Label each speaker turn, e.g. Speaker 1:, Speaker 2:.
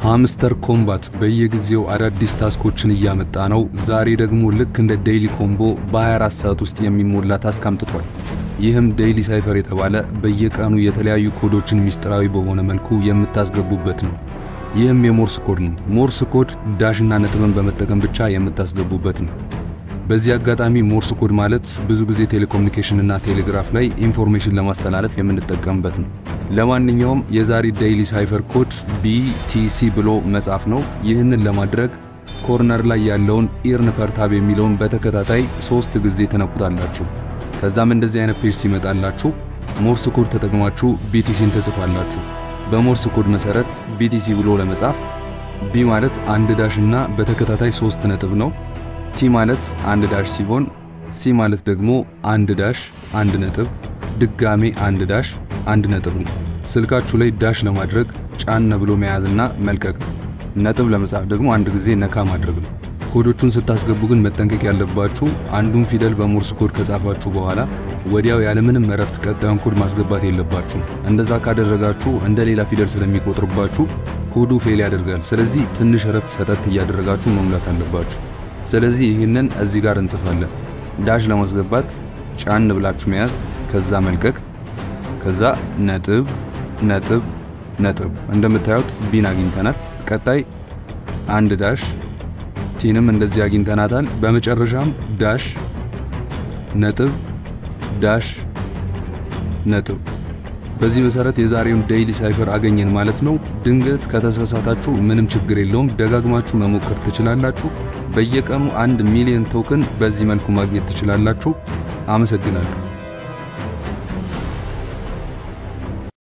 Speaker 1: ሃምስተር ኮምባት በየጊዜው አዳዲስ ታስኮችን እያመጣ ነው። ዛሬ ደግሞ ልክ እንደ ዴይሊ ኮምቦ በ24 ሰዓት ውስጥ የሚሞላ ታስክ አምጥቷል። ይህም ዴይሊ ሳይፈር የተባለ በየቀኑ የተለያዩ ኮዶችን ሚስጥራዊ በሆነ መልኩ የምታስገቡበት ነው። ይህም የሞርስ ኮድ ነው። ሞርስ ኮድ ዳሽና ነጥብን በመጠቀም ብቻ የምታስገቡበት ነው። በዚህ አጋጣሚ ሞርስ ኮድ ማለት ብዙ ጊዜ ቴሌኮሙኒኬሽን እና ቴሌግራፍ ላይ ኢንፎርሜሽን ለማስተላለፍ የምንጠቀምበት ነው። ለማንኛውም የዛሬ ዴይሊ ሳይፈር ኮድ ቢቲሲ ብሎ መጻፍ ነው። ይህንን ለማድረግ ኮርነር ላይ ያለውን ኢርን ፐርታብ የሚለውን በተከታታይ ሶስት ጊዜ ትነኩታላችሁ። ከዛም እንደዚህ አይነት ፔጅ ሲመጣላችሁ ሞርስ ኮድ ተጠቅማችሁ ቢቲሲን ትጽፋላችሁ። በሞርስ ኮድ መሰረት ቢቲሲ ብሎ ለመጻፍ ቢ ማለት አንድ ዳሽ እና በተከታታይ ሶስት ነጥብ ነው። ቲ ማለት አንድ ዳሽ ሲሆን ሲ ማለት ደግሞ አንድ ዳሽ አንድ ነጥብ ድጋሜ አንድ ዳሽ አንድ ነጥብ ነው። ስልካችሁ ላይ ዳሽ ለማድረግ ጫን ብሎ መያዝና መልቀቅ ነው። ነጥብ ለመጻፍ ደግሞ አንድ ጊዜ ነካ ማድረግ ነው። ኮዶቹን ስታስገቡ ግን መጠንቀቅ ያለባችሁ አንዱን ፊደል በሞርስ ኮድ ከጻፋችሁ በኋላ ወዲያው ያለምንም እረፍት ቀጣዩን ኮድ ማስገባት የለባችሁ። እንደዛ ካደረጋችሁ እንደ ሌላ ፊደል ስለሚቆጥርባችሁ ኮዱ ፌል ያደርጋል። ስለዚህ ትንሽ እረፍት ሰጠት እያደረጋችሁ መሙላት አለባችሁ። ስለዚህ ይህንን እዚህ ጋር እንጽፋለን። ዳሽ ለማስገባት ጫን ብላችሁ መያዝ፣ ከዛ መልቀቅ፣ ከዛ ነጥብ ነጥብ ነጥብ። እንደምታዩት ቢን አግኝተናል። ቀጣይ አንድ ዳሽ ቲንም እንደዚህ አግኝተናታል። በመጨረሻም ዳሽ ነጥብ ዳሽ ነጥብ። በዚህ መሰረት የዛሬውን ዴይሊ ሳይፈር አገኘን ማለት ነው። ድንገት ከተሳሳታችሁ ምንም ችግር የለውም፣ ደጋግማችሁ መሞከር ትችላላችሁ። በየቀኑ አንድ ሚሊዮን ቶክን በዚህ መልኩ ማግኘት ትችላላችሁ። አመሰግናለሁ።